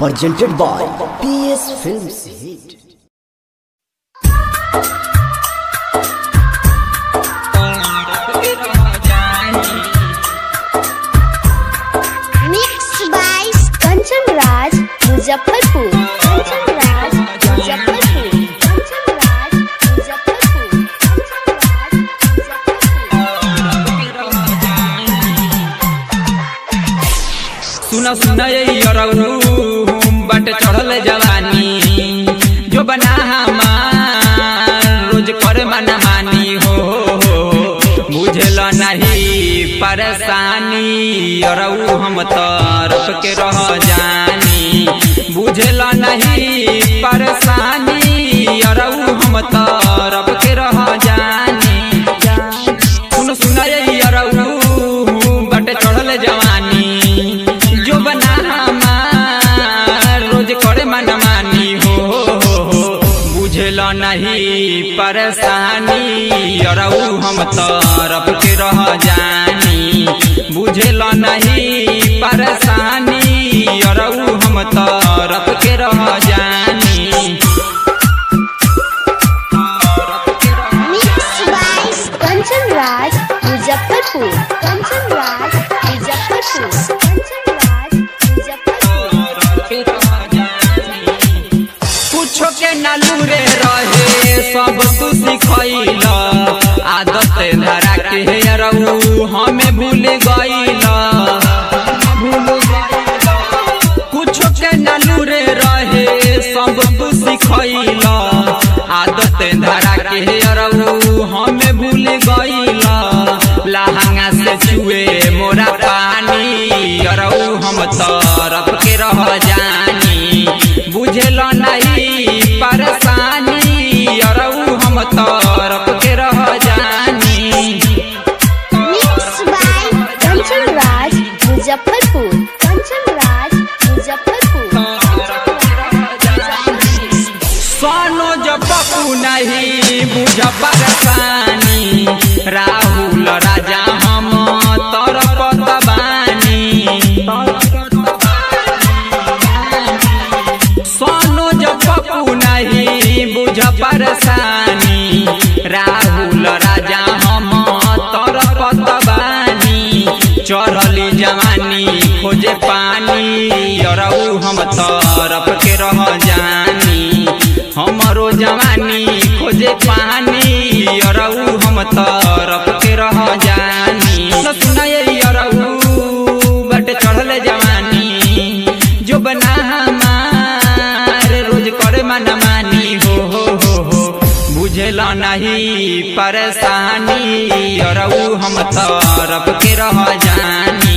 presented by PS Films Hit. Mixed by Kanchan Raj, Muzaffarpur. Kanchan Raj, Muzaffarpur. Kanchan Raj, Muzaffarpur. Kanchan Raj, Muzaffarpur. सुना सुना ये यरऊ बट चढ़ल जवानी जो बना हमार रोज कर मना मानी हो बुझल नहीं परेशानी यरऊ हम तरफ के रह जानी बुझल नहीं परेशानी यरऊ हम तरफ के रह जानी सुन सुन ये यरऊ बट चढ़ल जवानी जो बना हमार रोज करे मन मानी हो बुझल नहीं परेशानी यरऊ हम तरफ के रह जानी बुझल नहीं परेशानी यरऊ हम तरफ के रह जानी Mixed by Kanchan Raj, Muzaffarpur. Kanchan Raj, Muzaffarpur. Kanchan Raj, Muzaffarpur. कुछो के नलूरे रहे सब तू सिखैल आदत धरा के रहू हमें भूल गईल कुछो के नलूरे रहे सब तू सिखैल आदत धरा के रहू हमें भूल गईल लहंगा से छुए मोरा पानी रहू हम तरफ के रह जानी बुझल नहीं परेशानी अरऊ हम तरफ के रह जानी Mixed by Kanchan Raj, Muzaffarpur. Kanchan Raj, Muzaffarpur. सोनो जब पप्पू नहीं बुझ परेशानी राहुल राजा हम तरफ दबानी सोनो जब पप्पू नहीं बुझ परेशानी राहुल राजा हम तरफ दबानी चढ़ली जवानी खोजे पानी अरऊ हम तरफ के रह जानी हमरो जवानी खोजे पानी अरऊ हम तरफ के रह जानी सुना ये अरऊ बट चढ़ल जवानी जो बना हमार रोज करे मन मानी हो हो हो हो बुझल नहीं परेशानी अरऊ हम तरफ के रह जानी